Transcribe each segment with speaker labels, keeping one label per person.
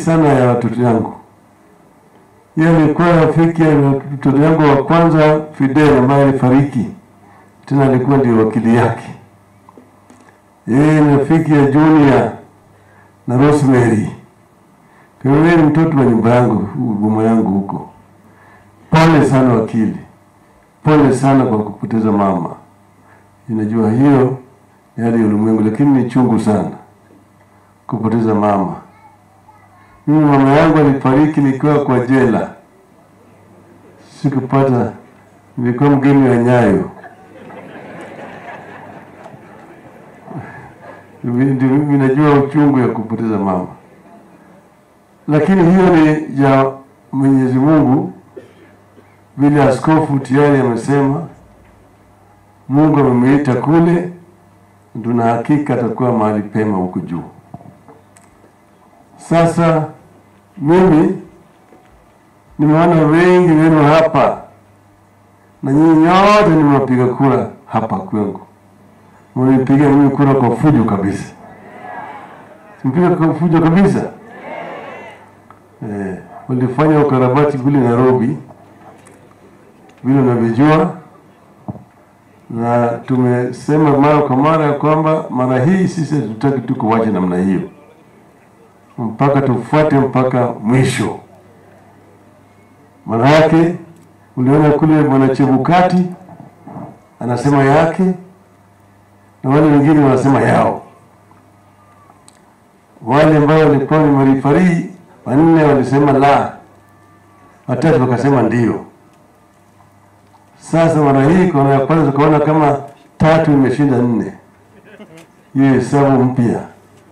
Speaker 1: sana ya watoto yangu. Yeye alikuwa rafiki ya mtoto yangu wa kwanza Fidel, ambaye alifariki, tena alikuwa ndio wakili yake. Yeye ni rafiki ya Junior na Rosemary. Kwa hiyo yeye ni mtoto wa nyumba yangu, boma yangu huko. Pole sana wakili, pole sana kwa kupoteza mama. Ninajua hiyo ni hali ya ulimwengu, lakini ni chungu sana kupoteza mama. Mimi mama yangu alifariki nikiwa kwa jela, sikupata, nilikuwa mgeni wa Nyayo. Ndio mimi najua uchungu ya kupoteza mama, lakini hiyo ni ya Mwenyezi Mungu. Vile askofu tayari amesema, Mungu amemuita kule, tuna hakika atakuwa mahali pema huko juu. Sasa mimi nimeona wengi wenu hapa na nyinyi nyote nimewapiga kura hapa kwangu, mlipiga mimi kura kwa fujo kabisa, mpiga kwa fujo kabisa. Eh, walifanya ukarabati kule Nairobi vile unavyojua, na tumesema mara kwa mara ya kwamba mara hii sisi hatutaki tu kuwacha namna hiyo mpaka tufuate mpaka mwisho. Maana yake uliona kule bwana Chebukati anasema yake na wale wengine wanasema yao. Wale ambao walikuwa ni marifarii wanne walisema la, watatu wakasema ndio. Sasa mara hii kona ya kwanza tukaona kama tatu imeshinda nne, hiyo hesabu mpya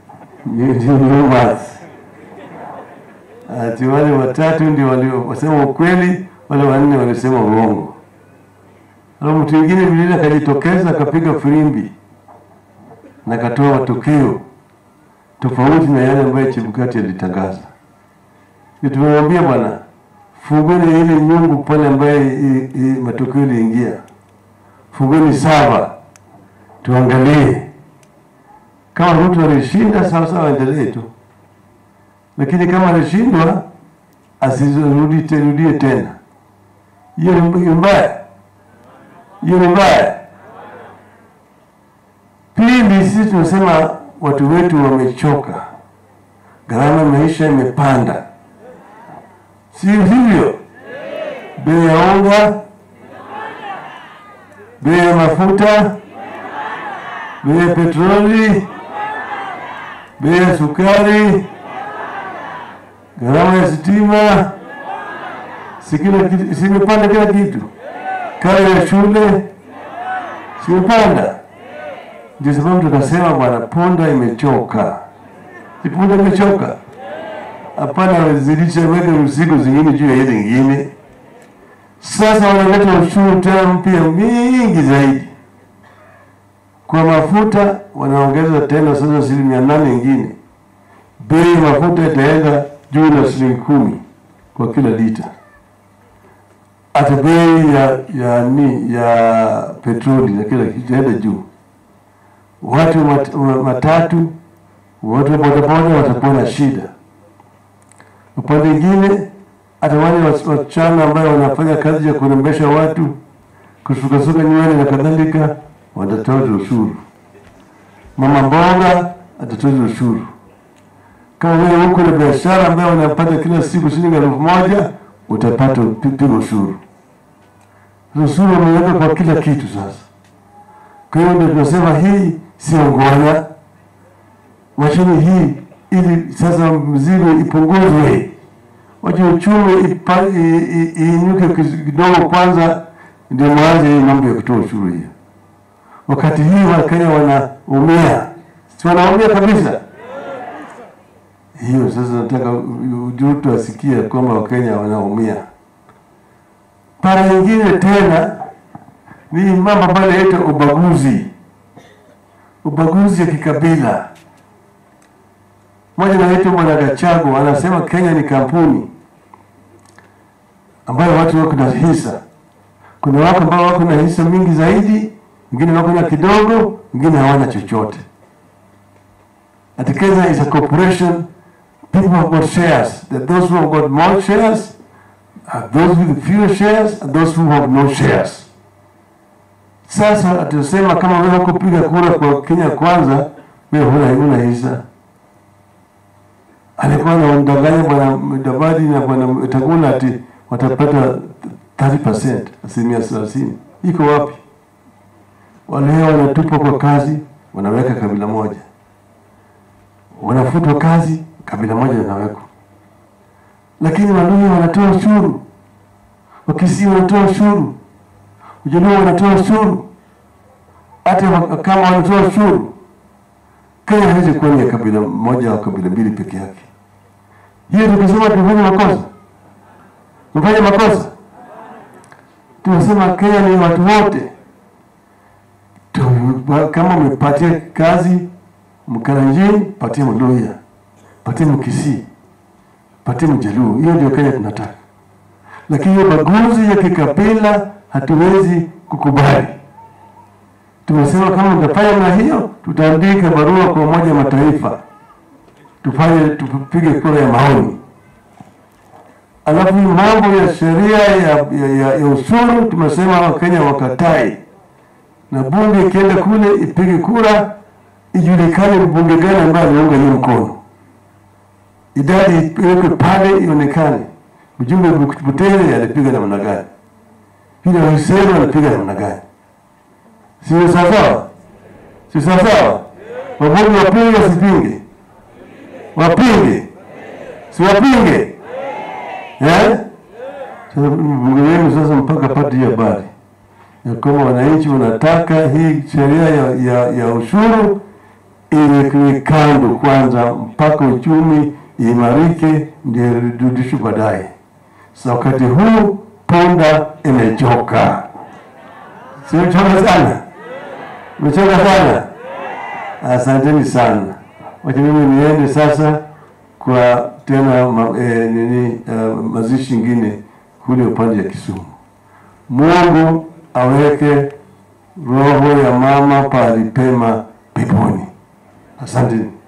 Speaker 1: ati wale watatu ndio waliosema ukweli, wale wanne walisema uongo. Alafu mtu mwingine vilile akajitokeza akapiga firimbi na akatoa matokeo tofauti na yale ambayo Chebukati alitangaza. Tumemwambia bwana, fungeni ile nyungu pale ambaye matokeo iliingia, fungeni saba tuangalie kama Ruto alishinda sawa sawa, endelee tu, lakini kama alishindwa asirudie terudie tena. Hiyo ni mbaya, hiyo ni mbaya. Pili, sisi tunasema watu wetu wamechoka, gharama ya maisha imepanda, si hivyo? Bei ya unga, bei ya mafuta, bei ya petroli bei ya sukari, gharama ya stima, simepanda kila kitu, karo ya shule simepanda. Ndio sababu tukasema bwana, punda imechoka. Si punda imechoka? Hapana, wazidisha weka mzigo zingine juu ya ile ingine. Sasa wanaleta ushuru tena mpya mingi zaidi kwa mafuta wanaongeza tena sasa asilimia nane ingine. Bei ya mafuta itaenda juu na shilingi kumi kwa kila lita. Hata bei ya ya ni ya petroli na kila kitu itaenda juu. Watu mat, matatu, watu wa bodaboda watakuwa na shida. Upande mwingine, hata wale wasichana ambayo wanafanya kazi ya kurembesha watu, kusukasuka nywele na kadhalika watatoza ushuru. Mama mboga atatoza ushuru. Kama wewe huko na biashara ambayo unapata kila siku shilingi elfu moja utapata piga ushuru. Ushuru umeweka kwa kila kitu sasa. Kwa hiyo ndio tunasema hii sio ngwana, wacheni hii ili sasa mzigo ipunguzwe, wache uchumi iinuke kidogo kwanza, ndio mwanze hii mambo ya kutoa ushuru hiyo wakati hii Wakenya wanaumia, si wanaumia kabisa. Hiyo sasa nataka Ruto asikie kwamba Wakenya wanaumia. Para nyingine tena ni mambo ambayo inaitwa ubaguzi, ubaguzi ya kikabila. Mmoja anaitwa Bwana Gachagua anasema Kenya ni kampuni ambayo watu wako na hisa. Kuna watu ambao wako na hisa mingi zaidi wengine wako na kidogo, wengine hawana chochote. Ati Kenya is a corporation people have got shares. That those who have got more shares are those with fewer shares and those who have no shares. Sasa atusema kama wewe kupiga kura kwa Kenya Kwanza, wewe huna huna hisa. Alikuwa anamdanganya bwana Mudavadi na bwana Wetangula ati watapata 30%, asilimia thelathini. Iko wapi? Wale wanatupwa kwa kazi, wanaweka kabila moja, wanafutwa kazi, kabila moja linawekwa. Lakini Waluhya wanatoa ushuru, Wakisii wanatoa ushuru, Wajaluo wanatoa ushuru, hata wa- kama wanatoa ushuru, Kenya haiwezi kuwa ni ya kabila moja au kabila mbili peke yake. Hiyo tukisema tumefanya makosa, tumefanya makosa. Tunasema Kenya ni watu wote. Tu- Kama umepatia kazi Mkalenjin, patie Mluhya, patie Mkisii, patie Mjaluo. Hiyo ndio Kenya tunataka, lakini hiyo baguzi ya kikabila hatuwezi kukubali. Tumesema kama mtafanya na hiyo, tutaandika barua kwa Umoja wa Mataifa, tufanye tupige kura ya maoni. Alafu hii mambo ya sheria ya, ya, ya, ya ushuru tumesema Wakenya wakatai, na bunge ikienda kule ipige kura, ijulikane ni bunge gani ambayo aliunga hiyo mkono, idadi iwekwe pale ionekane, mjumbe Butere alipiga namna gani, vile Hussein alipiga namna gani. Sio sawasawa? Si sawasawa? Wabunge wapinge wasipinge? Wapinge, si wapinge? Eh? Sasa mbunge wenu sasa mpaka pate hiyo habari ya kwamba wananchi wanataka hii sheria ya, ya, ya ushuru iwekwe kando kwanza mpaka uchumi imarike, ndio irudishwe baadaye. Sasa wakati huu punda imechoka, simechoka sana, imechoka sana. Asanteni sana. Wacha mimi niende sasa kwa tena ma, eh, nini uh, mazishi ingine kule upande ya Kisumu. Mungu aweke roho ya mama pahali pema peponi. Asanteni.